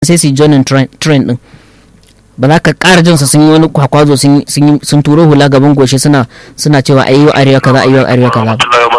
sai su joinin train din ba za ka ƙara jinsa sun yi wani kwakwazo sun turo hula gaban goshi suna suna cewa ayi wa arewa kaza ayi wa arewa kaza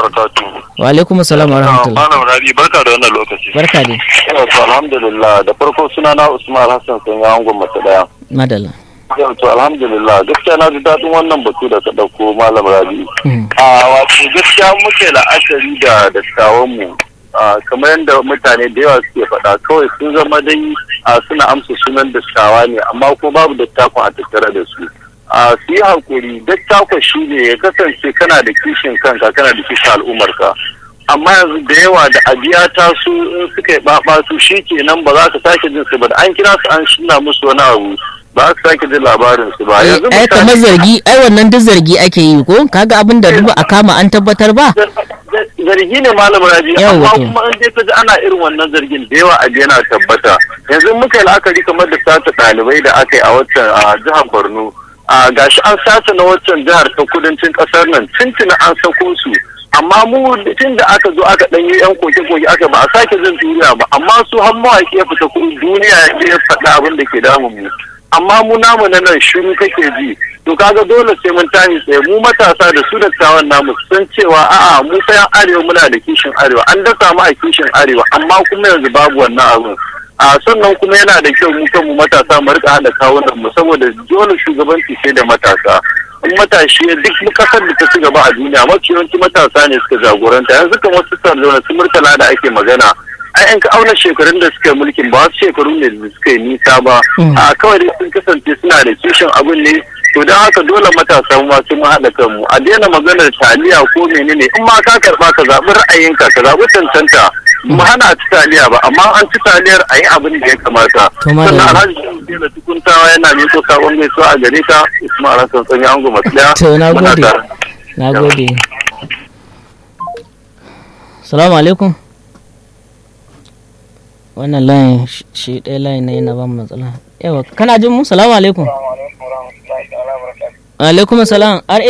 wa alaikum assalam wa rahmatullah malam rabi barka da wannan lokaci barka dai to alhamdulillah da farko suna na usman hassan sun yi angon mace daya madalla yau to alhamdulillah gaskiya na ji daɗin wannan batu da ka ɗauko malam rabi a wato gaskiya muke la'akari da dattawan mu kamar yadda mutane da yawa suke faɗa kawai sun zama dai suna amsa sunan dattawa ne amma ko babu dattakon a tattare da su a su yi hakuri dattakon shi ne ya kasance kana da kishin kanka kana da kishin al'ummarka amma yanzu da yawa da abiya ta su in suka yi ɓaɓatu shi kenan ba za ka sake jin su ba da an kira su an shina musu wani abu ba ka sake jin labarin su ba yanzu ai kamar zargi ai wannan duk zargi ake yi ko kaga abin da duba a kama an tabbatar ba zargi ne malam raji amma kuma an dai kaji ana irin wannan zargin da yawa abu yana tabbata yanzu muka yi la'akari kamar da sata ɗalibai da aka yi a waccan a jihar borno a gashi an sata na waccan jihar ta kudancin ƙasar nan tuntuna an sako su amma mu tun da aka zo aka ɗanyi yan koke-koke aka ba a sake jin duniya ba amma su har mawaƙi ya fita duniya ya faɗa abin da ke damun mu amma mu namu na nan shiru kake ji to kaga dole sai mun tashi tsaye mu matasa da su dattawan namu san cewa a'a mu fa yan arewa muna da kishin arewa an dasa mu a kishin arewa amma kuma yanzu babu wannan abun a sannan kuma yana da kyau mu kanmu matasa mu rika hada kawunan mu saboda dole shugabanci sai da matasa in matashi duk kasar da ta ci gaba a duniya mafi yawanci matasa ne suka jagoranta yanzu kan wasu sardauna su murtala da ake magana ai in ka auna shekarun da suka yi mulkin ba wasu shekaru ne da suka yi nisa ba a kawai dai sun kasance suna da kishin abin ne to don haka dole matasa ma sun haɗa kanmu a daina maganar taliya ko menene in ma ka karɓa ka zaɓi ra'ayinka ka zaɓi cancanta mu hana ci taliya ba amma an ci taliyar a yi abin da ya kamata sannan alhaji da tukuntawa yana miko sabon gaisuwa a gare ka ismail hassan sanya ango masu ɗaya to na gode na gode salamu alaikum wannan layin shi ɗaya layin na yana ba mu matsala yawa kana jin mu salamu alaikum alaikum salam ra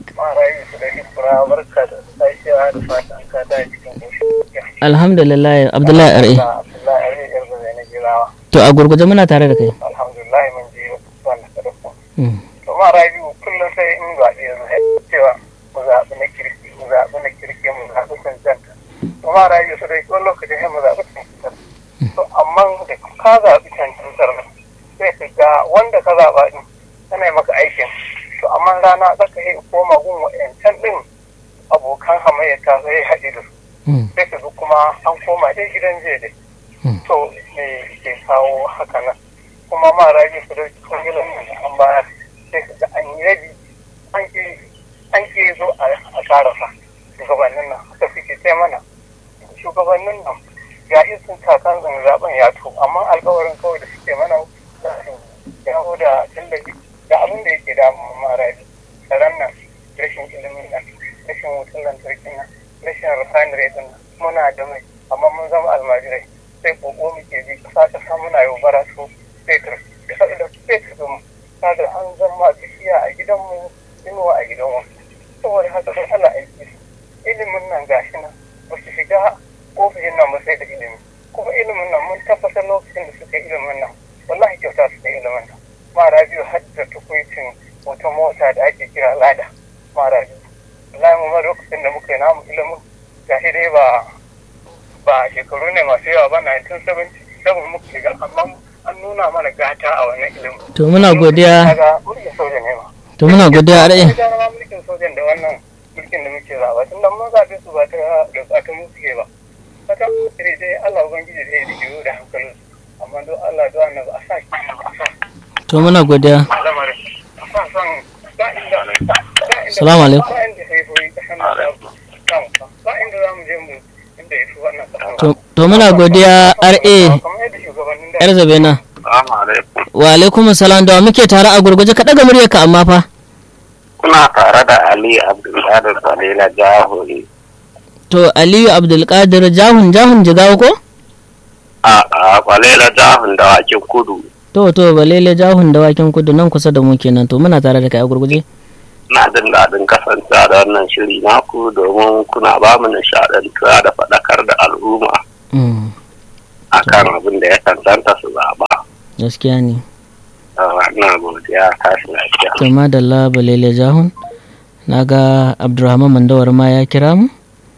alhamdulillah abdullahi ra to a gurguje muna tare da kai alhamdulillah mun ji wannan sadaka to ma rabi kullum sai in zaɓe yanzu cewa mu zaɓi na kirki mu zaɓi na kirki mu zaɓi cancanta to ma rabi su dai wani lokacin sai mu zaɓi cancanta to amma da ka zaɓi cancantar sai ka ga wanda ka zaɓa ɗin tana yi maka aikin to amma rana za ka yi koma gun wa'yancan ɗin abokan hamayya ta sai haɗe da su sai ka ga kuma an koma dai gidan jiya dai to me ke kawo haka nan kuma ma rabi su dai cikin gilan an bayar sai ka ga an yi rabi an ke zo a karasa shugabannin nan haka suke sai mana shugabannin nan ya isin kakan zaben ya to amma alkawarin kawai da suke mana yawo da tallafi da abin da yake damun marari tsaron nan rashin ilimin nan rashin wutan lantarki nan rashin refinery din nan muna da mai amma mun zama almajirai sai koko muke bi kasa kasa muna yau bara su fetur da fetur din kaga an zama bishiya a gidanmu inuwa a gidanmu saboda haka don Allah aiki ilimin nan gashi nan ba su shiga ofishin nan ba sai da ilimi kuma ilimin nan mun tabbatar lokacin da suka ilimin nan wallahi kyauta suka ilimin nan mara biyu har da tukwicin wata mota da ake kira lada mara biyu wallahi mu ma lokacin da muka yi namu ilimin gashi dai ba ba shekaru ne masu yawa ba 1977 muka shiga amma an nuna mana gata a wannan ilimin to muna godiya mulkin soja ne ma to muna godiya ra'ayi mulkin sojan da wannan mulkin da muke zaba tun da mun zaɓe su ba ta da tsatan mu suke ba fata sai dai Allah ubangiji zai yi jiyo da hankalin amma don Allah don annabi a sa ki a sa to muna godiya lamarin a sa son ba inda salamu alaikum ba inda sai koyi ta hannu da ba inda za mu je mu inda ya fi wannan to to muna godiya ra kamar yadda shugabannin da yar zabena Assalamu alaikum. wa alaikum salam da muke tare a gurguje ka daga muryarka amma fa Kuna tare da Ali Abdulkadir Salila Jahuri. to aliyu abdulkadir jahun jahun jigawa ko A a Kwalela Jahun da wakin kudu. to to balele jahun dawakin kudu nan kusa da mu kenan to muna tare da kai a gurguje Na jin daɗin kasancewa da wannan shiri naku domin kuna ba mu nishaɗantuwa da faɗakar da al'umma. Mm. akan abin da ya cancanta su zaɓa. gaskiya ne Na godiya tashi lafiya. to madalla balele jahun na ga abdurrahman mandawar ma ya kira mu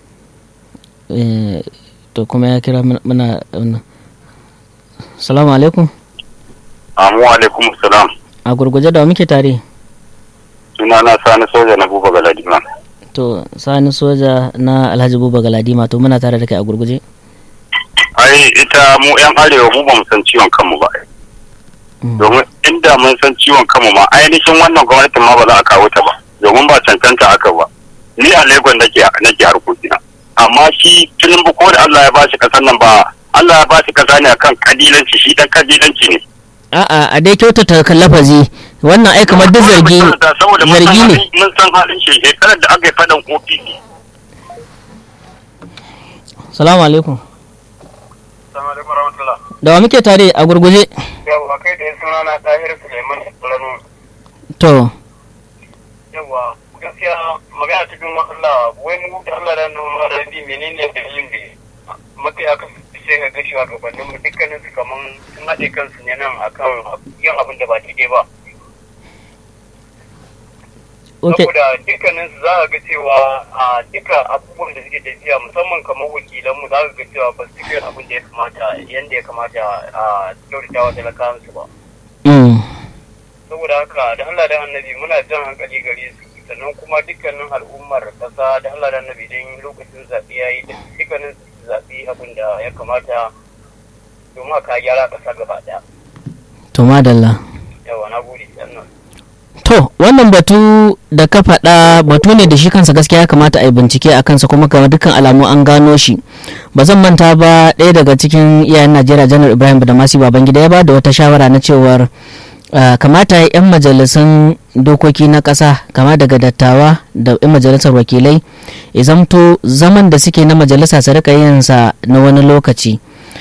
Eh, to kuma ya kira muna- muna muna- salamu alaikum Amu alaikum salam. a gurguje da wa muke tare Suna na sani soja na buba galadima. to sani soja na alhaji buba galadima to muna tare da kai a gurguje Ai ita mu 'yan arewa mu ba mu san ciwon kanmu ba. Mm. Domin inda mun san ciwon kanmu ma ainihin wannan gwamnatin ma ba za a kawo ta ba. Domin ba cancanta aka ba. Ni a Lagos nake nake harkokina. Amma shi Tinubu ko da Allah ya bashi kasar nan ba Allah ya bashi kasa ne akan kabilanci shi dan kabilanci ne. a'a a dai kyautata kan lafazi wannan ai kamar duk zargi Saboda mun san zargi ne halin- mun san halin shi shekarar da aka yi fadan OPC. salamu alaikum Assalamu alaikum warahmatullah. da wa muke tare a gurguje Yawwa kai da suna na Tahir Suleiman Rano. to Yawwa gaskiya magana cikin Allah wai mu da Allah da nan ma rabi menene dalilin da mafi aka sai ka ga shugabannin mu dukkanin su kaman sun haɗe kansu ne nan akan yin abin da ba daidai ba. okay Saboda dukkanin su za ka ga cewa a duka abubuwan da suke tafiya musamman kamar wakilan mu za ka ga cewa ba su yin abin da ya kamata yanda ya kamata a kyautata wa talakawan su ba. mm. saboda haka da Allah da annabi muna jan hankali gare su sannan kuma dukkanin al'ummar kasa da Allah da annabi don lokacin zaɓe ya yi dukkanin su zaɓi abin da ya kamata domin a ka gyara ƙasa gaba ɗaya to madalla yawa na gode sannan To, wannan batu da ka faɗa batu ne da shi kansa gaskiya ya kamata a yi bincike a kansa kuma kamar dukkan alamu an gano shi. Ba zan manta ba ɗaya daga cikin iyayen Najeriya Janar Ibrahim Badamasi Babangida ya ba da wata shawara na cewar ah, kamata ya 'yan majalisun dokoki na ƙasa kama daga dattawa da 'yan majalisar wakilai ya zamto zaman da suke na majalisa su rika yin sa na wani lokaci.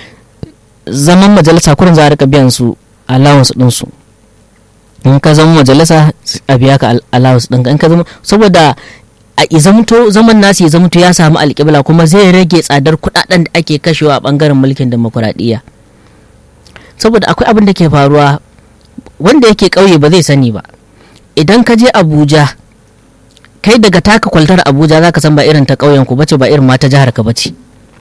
Zaman majalisa kurin za a rika biyan su allowance ɗinsu. in ka zama majalisa a biya ka al- allowance ɗinka in ka zama saboda a izamto zaman nasu ya zamto ya samu alƙibla kuma zai rage tsadar kuɗaɗen da ake kashewa a ɓangaren mulkin demokuraɗiyya saboda akwai abin da ke faruwa wanda yake ƙauye ba zai sani ba idan ka je abuja kai daga taka kwaltar abuja za ka san ba irin ta ƙauyen ku bace ba irin ma ta jihar ka bace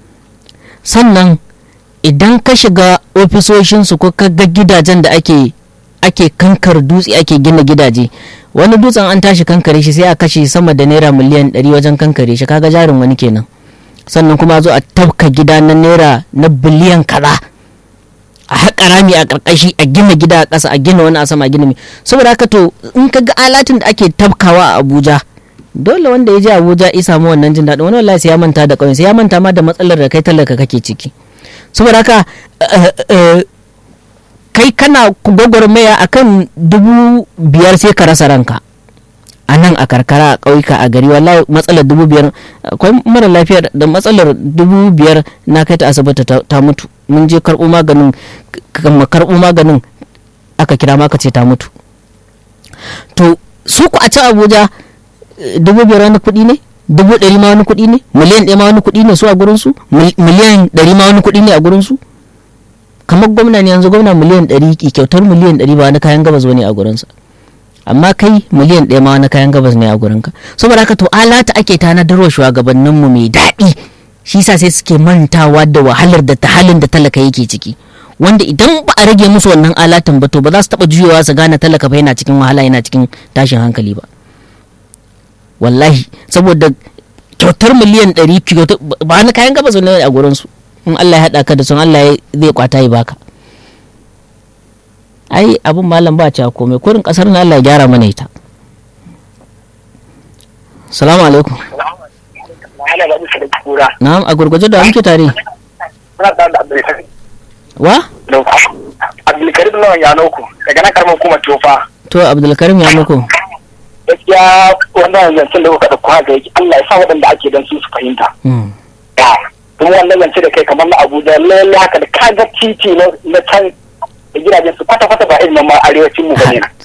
sannan idan ka shiga ofisoshinsu ko ka ga gidajen da ake ake kankar dutse ake gina gidaje wani dutsen an tashi kankare shi sai a kashe sama da naira miliyan 100 wajen kankare shi kaga jarin wani kenan sannan kuma a zo a tafka gida na naira na biliyan kaza a haƙa rami a ƙarƙashi a gina gida a ƙasa a gina wani a sama a gina mai saboda haka to in ka ga alatin da ake tafkawa a abuja dole wanda ya je abuja ya samu wannan jin daɗin wani wallahi sai ya manta da ƙauyen sai ya manta ma da matsalar da kai talaka kake ciki saboda haka eh, eh, kai kana gwagwarmaya a kan dubu biyar sai ka rasa ranka a nan a karkara a ƙauyuka a gari wallahi matsalar dubu biyar akwai mara lafiya da matsalar dubu biyar na kai ta asibiti ta ta mutu mun je karɓo maganin kama karɓo maganin aka kira ma aka ce ta mutu to su ku a can abuja eh, dubu biyar wani kuɗi ne dubu ɗari ma wani kuɗi ne miliyan ɗaya ma wani kuɗi ne su a gurinsu Mil- miliyan ɗari ma wani kuɗi ne a gurinsu kamar gwamna ne yanzu gwamna miliyan ɗari ki kyautar miliyan ɗari ba wani kayan gabas wani a gurinsa amma kai miliyan ɗaya ma wani kayan gabas ne a gurinka saboda haka to alata ake tanadarwa shugabanninmu mai daɗi shi sa sai suke mantawa da wahalar da ta halin da talaka yake ciki wanda idan ba a rage musu wannan alatan ba to ba za su taɓa juyowa su gane talaka ba yana cikin wahala yana cikin tashin hankali ba wallahi saboda kyautar miliyan ɗari kyautar ba wani kayan gabas ne a gurinsu in Allah ya haɗa ka da sun Allah ya- zai kwata ya baka ai abin malam ba ci komai kurin kasar na Allah ya gyara mana ita salamu alaikum ana da musu da kura na'am a gurguje da muke tare muna tare da abdulkarim wa abdulkarim lawan ya nauku daga nan karamar kuma tofa to abdulkarim ya muku gaskiya wannan zancen da kuka ɗauko haka yake Allah ya sa waɗanda ake don su su fahimta Hmm. kuma wannan zance da kai kamar na abuja lalle haka da kaga titi na na can da gidajen su kwata-kwata ba irin na ma arewacin mu bane na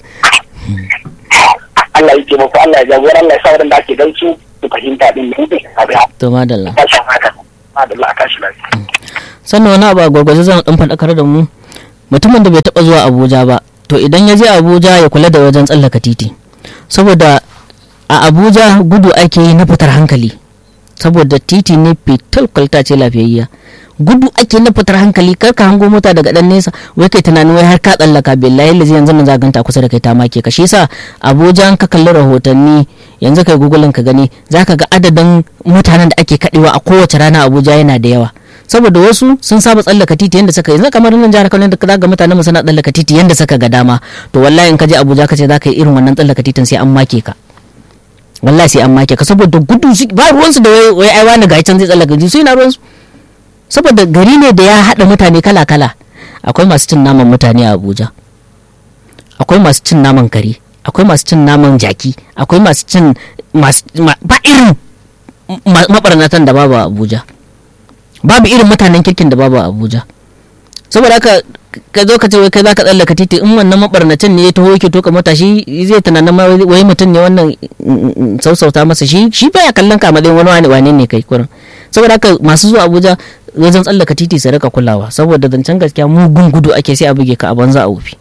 Allah ya taimako Allah ya jagora Allah ya sa waɗanda ake don su su fahimta din da mutum ya to madalla tashi haka madalla a tashi lafiya sannan wani abu a gwargwaje zan dan faɗakar da mu mutumin da bai taɓa zuwa abuja ba to idan ya je abuja ya kula da wajen tsallaka titi saboda a abuja gudu ake yi na fitar hankali saboda titi ne fitil kwalta ce lafiyayya gudu ake na fitar hankali kar ka hango mota daga dan nesa wai kai tunanin wai har ka tsallaka billahi lazi yanzu nan zaganta kusa da kai ta make ka shi yasa abuja ka kalli rahotanni yanzu kai google ka gani zaka ga adadin mutanen da ake kadewa a kowace rana abuja yana da yawa saboda wasu sun saba tsallaka titi yanda suka yanzu kamar nan jihar Kano da ga mutanen mu suna tsallaka titi yanda suka ga dama to wallahi in ka je Abuja ka ce zaka yi irin wannan tsallaka titin sai an make ka wallahi sai an make ka saboda gudu ba ruwansu da wai ai wani ga can zai tsallaka ji su ina ruwansu saboda gari ne da ya haɗa mutane kala kala akwai masu cin naman mutane a Abuja akwai masu cin naman kare akwai masu cin naman jaki akwai masu cin ba irin mabarnatan da babu a Abuja babu irin mutanen kirkin da babu a abuja saboda haka ka zo ka ce wai kai zaka tsallaka titi in wannan mabarnacin ne ya taho yake toka mota shi zai tunanin ma wai mutum ne wannan sausauta masa shi shi baya kallon ka matsayin wani wani wane ne kai kurin saboda haka masu zuwa abuja wajen tsallaka titi su rika kulawa saboda zancen gaskiya mugun gudu ake sai a buge ka a banza a wufi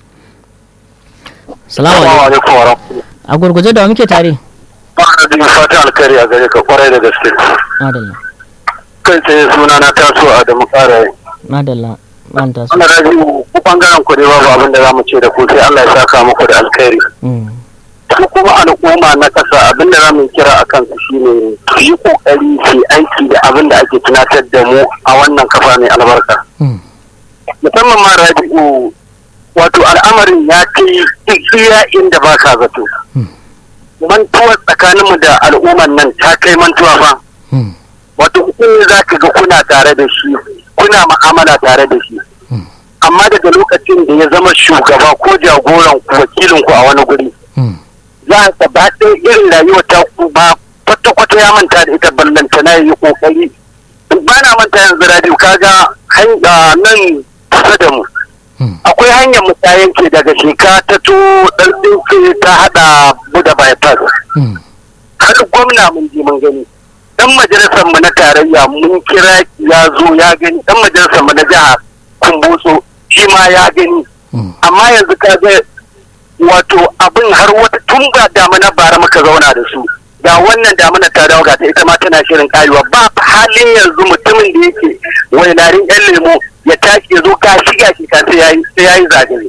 salamu alaikum a gurguje da muke tare ba da fatan alkhairi a gare ka kwarai da gaske madalla kai tsaye suna na taso a da mukara madalla man taso wannan raji ku bangaren ku ne babu abin da zamu ce da ku sai Allah ya saka muku da alkhairi su kuma al'umma na kasa abin da zamu kira a kansu shine su yi kokari su aiki da abin da ake tunatar da mu a wannan kafa mai albarka musamman ma rabi'u wato al'amarin ya kai iya inda ba ka zato mantuwa tsakaninmu da al'umman nan ta kai mantuwa fa wato in za ka ga kuna tare da shi kuna ma'amala tare da shi amma daga lokacin da ya zama shugaba ko jagoran ku wakilin ku a wani guri za ka ba ɗaya irin rayuwa ta ku ba kwata-kwata ya manta da ita ballanta na yi kokari ba na manta yanzu radio kaga nan kusa da mu akwai hanyar mu ta yanke daga sheka ta to ɗan ta haɗa buda bypass har gwamna mun je mun gani dan majalisar mu na tarayya mun kira ya zo ya gani dan majalisar mu na jiha kumbutso shi ma ya gani amma yanzu ka ga wato abin har wata tun ba damuna bara muka zauna da su ga wannan damuna ta dawo ga ta ita ma tana shirin karewa ba halin yanzu mutumin da yake wainarin yan lemo ya tashi ya zo ka shiga shi ka sai yayi zagaye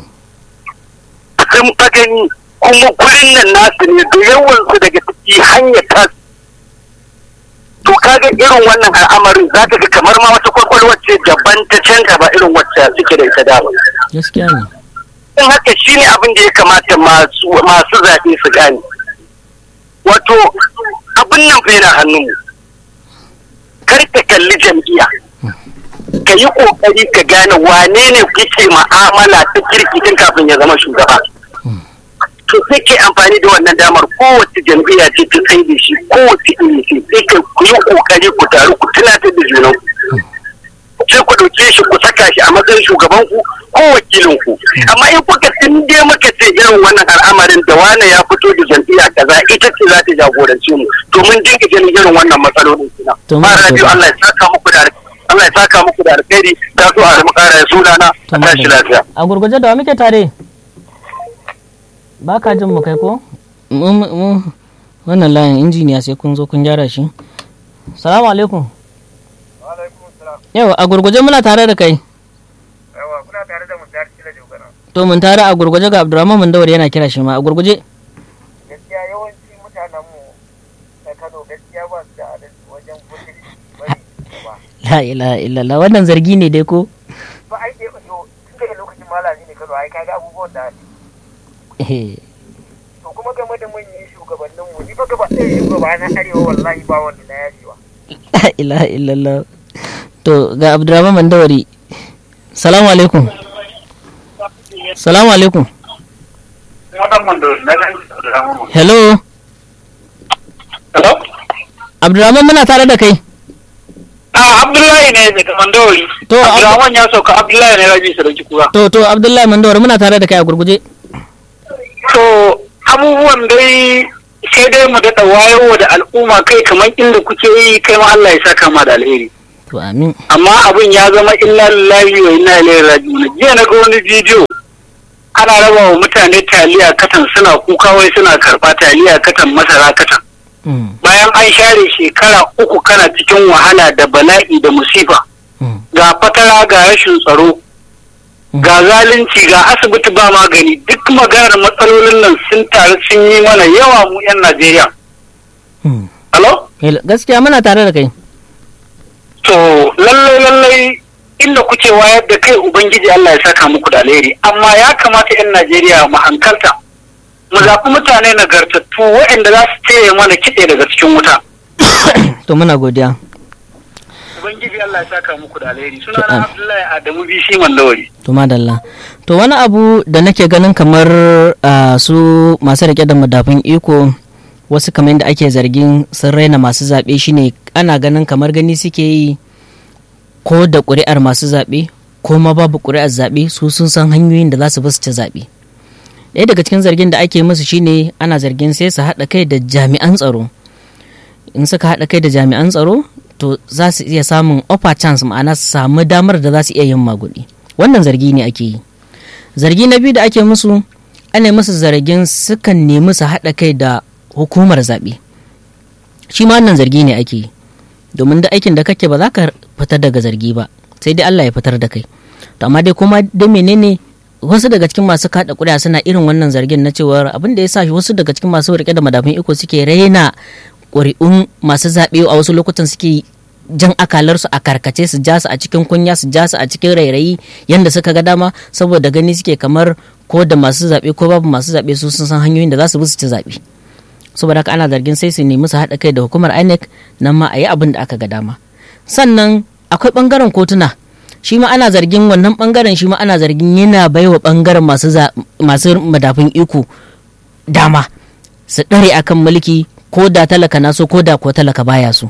sun fa gani kuma gurin nan nasu ne da yawansu daga ciki hanyar tasu to kaga irin wannan al'amarin za ka ga kamar ma wata kwakwalwa ce daban ta canza ba irin wacce suke da ita dama. gaskiya ne in haka shine abin da ya kamata masu zaɓe su gane wato abin nan fa yana hannunmu kar ka kalli jam'iyya ka yi ƙoƙari ka gane wane ne kuke ma'amala ta kirki tun kafin ya zama shugaba to sai ke amfani da wannan damar kowace jam'iyya ce ta tsaye da shi kowace iri ce sai ka ku yi kokari ku taru ku tunatar da junan ku sai ku ɗauke shi ku saka shi a matsayin shugaban ku ko wakilin ku amma in kuka tunde muka ce irin wannan al'amarin da wane ya fito da jam'iyya kaza ita ce za ta jagorance mu to mun dinga ganin irin wannan matsalolin kina ma rabiu Allah ya saka muku da Allah ya saka muku da alkhairi ta so a mu kara sunana a tashi lafiya a gurguje da wa muke tare ba ka jin mu kai ko wannan layin injiniya sai kun zo kun gyara shi salamu alaikum yawa a gurguje muna tare da kai yawa kuna tare da mutar kila jogana to mun tare a gurguje ga abdurrahman mandawar yana kira shi ma a gurguje gaskiya yawanci mutanen mu na kano gaskiya ba su da adalci wajen kudin bari ba la ilaha illallah wannan zargi ne dai ko ba ai dai yo tun daga lokacin malami ne kano ai kaga abubuwan da to kuma game da manyan shugabannin mu ni fa gaba ɗaya shugaba na arewa wallahi ba wanda na yajewa la ilaha illallah to ga abdurrahman mandawari salamu alaikum salamu alaikum hello hello abdurrahman muna tare da kai a abdullahi ne daga mandawari To, abdurrahman ya sauka abdullahi ne rabi sarauki kura to to abdullahi mandawari muna tare da kai a gurguje to abubuwan dai sai dai mu daɗa wayowa da al'umma kai kamar inda kuke yi kai ma Allah ya saka ma da alheri to amin amma abin ya zama inna lillahi wa inna ilaihi raji'un jiya na ga wani bidiyo ana raba wa mutane taliya katan suna kuka wai suna karba taliya katan masara katan bayan an share shekara uku kana cikin wahala da bala'i da musifa ga fatara ga rashin tsaro ga zalunci ga asibiti ba magani duk maganar matsalolin nan sun taru sun yi mana yawa mu 'yan najeriya Halo? gaskiya muna tare da kai to lallai lallai inda kuke wayar da kai ubangiji Allah ya saka muku da alheri amma ya kamata 'yan najeriya mu hankalta mu zaɓi mutane nagartattu waɗanda za su taya mana kitse daga cikin wuta to muna godiya ubangiji Allah ya saka muku da alheri suna na Abdullahi Adamu Bishi Mandawari to madalla to wani abu da nake ganin kamar su masu rike da madafin iko wasu kamar yadda ake zargin sun raina masu zaɓe shine ana ganin kamar gani suke yi ko da ƙuri'ar masu zaɓe ko ma babu ƙuri'ar zaɓe su sun san hanyoyin da za su basu ci zaɓe ɗaya daga cikin zargin da ake musu shine ana zargin sai su haɗa kai da jami'an tsaro in suka haɗa kai da jami'an tsaro to za su iya samun upper chance ma'ana su samu damar da za su iya yin magudi wannan zargi ne ake yi zargi na biyu da ake musu ana musu zargin sukan nemi su haɗa kai da hukumar zaɓe shi ma wannan zargi ne ake yi domin da aikin da kake ba za ka fitar daga zargi ba sai dai Allah ya fitar da kai to amma dai kuma da menene wasu daga cikin masu kaɗa ƙuri'a suna irin wannan zargin na cewar abin da ya sa wasu daga cikin masu rike da madafin iko suke raina ƙuri'un masu zaɓe a wasu lokutan suke jan akalarsu a karkace su ja su a cikin kunya su ja su a cikin rairayi yadda suka ga dama saboda gani suke kamar ko da masu zaɓe ko babu masu zaɓe su sun san hanyoyin da za su bi su ci zaɓe saboda haka ana zargin sai su nemi su haɗa kai da hukumar inec nan ma a yi abin da aka ga dama sannan akwai ɓangaren kotuna shi ma ana zargin wannan ɓangaren shi ma ana zargin yana baiwa ɓangaren masu madafin iko dama su ɗare akan mulki ko da talaka na so ko da ko talaka baya so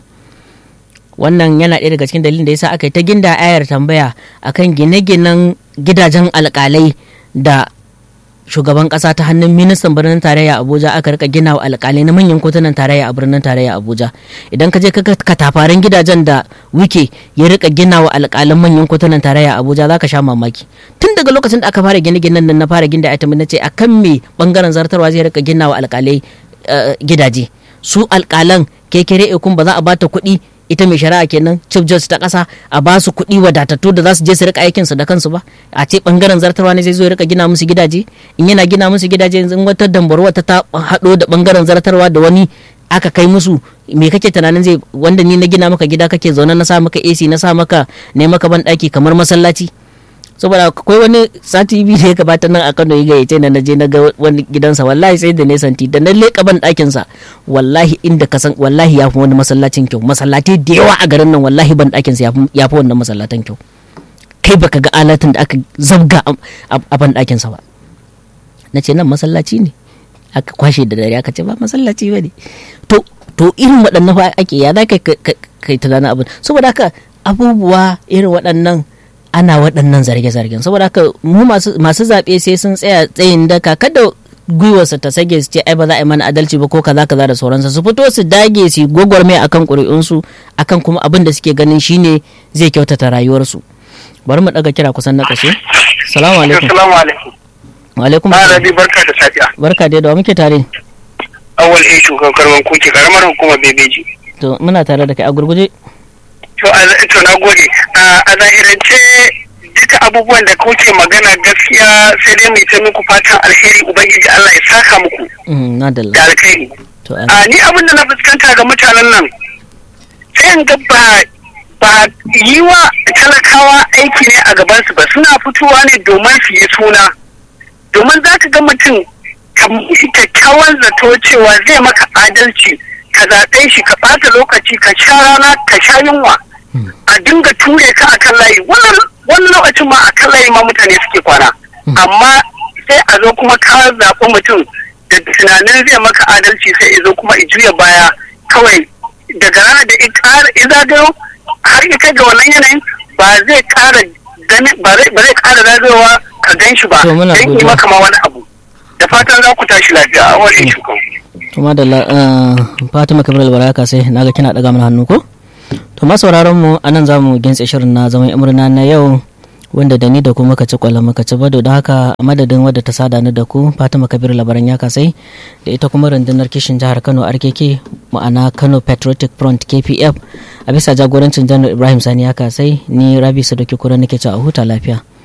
wannan yana ɗaya daga cikin dalilin da yasa aka yi ta ginda ayar tambaya akan gine-ginen gidajen alƙalai da shugaban ƙasa ta hannun ministan birnin tarayya abuja aka rika gina wa alƙalai na manyan kotunan tarayya a birnin tarayya abuja idan ka je ka katafaren gidajen da wike ya rika gina wa alƙalan manyan kotunan tarayya abuja za ka sha mamaki tun daga lokacin da aka fara gine-ginen nan na fara ginda ita na ce akan me bangaren zartarwa zai rika gina wa alƙalai gidaje su alƙalan kekere ikun ba za a bata kuɗi ita mai shari'a kenan chief judge ta kasa a ba su kuɗi wadatattu da za su je su rika aikin su da kansu ba a ce bangaren zartarwa ne zai zo ya rika gina musu gidaje in yana gina musu gidaje yanzu wata dambarwa ta haɗo da bangaren zartarwa da wani aka kai musu me kake tunanin zai wanda ni na gina maka gida kake zaune na sa maka AC na sa maka ne maka ban ɗaki kamar masallaci saboda akwai wani sati biyu da ya gabata nan a Kano ya gayyace na naje na ga wani gidansa wallahi sai da ne santi da na leka ban ɗakin sa wallahi inda ka san wallahi ya fi wani masallacin kyau masallatai da yawa a garin nan wallahi ban ɗakin sa ya fi wannan masallatan kyau kai baka ga alatin da aka zabga a ban ɗakin sa ba na ce nan masallaci ne aka kwashe da dare aka ce ba masallaci ba ne to to irin waɗannan fa ake ya za kai tunanin abin saboda haka abubuwa irin waɗannan ana waɗannan zarge-zargen saboda haka mu masu zaɓe sai sun tsaya tsayin daka kada gwiwarsa ta sage su ce ai ba za a yi mana adalci ba ko kaza kaza da sauransa su fito su dage su gwagwarmaya akan ƙuri'unsu akan kuma abin da suke ganin shine zai kyautata rayuwarsu bari mu ɗaga kira kusan na ƙashe salamu alaikum Assalamu alaikum. wa alaikum Ba assalam. Rabi barka da safiya. barka dai da wa muke tare Awal A shugaban karman kuke karamar hukumar bebeji. to muna tare da kai a gurguje To a to na gode. A a zahirance duka abubuwan da kuke magana gaskiya sai dai mai ta muku fatan alheri ubangiji Allah ya saka muku Mm, na dalla da alkhairi. to a- A ni abin da na fuskanta ga mutanen nan sai in ga ba ba yi wa talakawa aiki ne a gabansu ba suna fitowa ne domin su yi suna domin za ka ga mutum ka mishi kyakkyawan zato cewa zai maka adalci ka zaɓe shi ka ɓata lokaci ka sha rana ka sha yunwa a dinga ture ka akan layi wannan wannan lokacin ma akan layi ma mutane suke kwana amma sai a zo kuma ka zaɓi mutum da tunanin zai maka adalci sai ya zo kuma i juya baya kawai daga ranar da i ƙara i zagayo har ya kai ga wannan yanayin ba zai ƙara gani ba zai ba zai ƙara zagayowa ka gan shi ba To, muna dan yi godiya. maka ma wani abu da fatan za ku tashi lafiya a wani shukan to madalla uh, fatima kabir albaraka sai naga kina daga mana hannu ko to masauraran mu anan za mu gintse shirin na zaman murna na yau wanda da ni da ku muka ci kwallon muka ci bado da haka a madadin wadda ta sada ni da ku fatima kabir labaran ya kasai da ita kuma rundunar kishin jihar kano rkk ma'ana kano patriotic front kpf a bisa jagorancin janar ibrahim sani ya kasai ni rabi sadoki kura nake ci a huta lafiya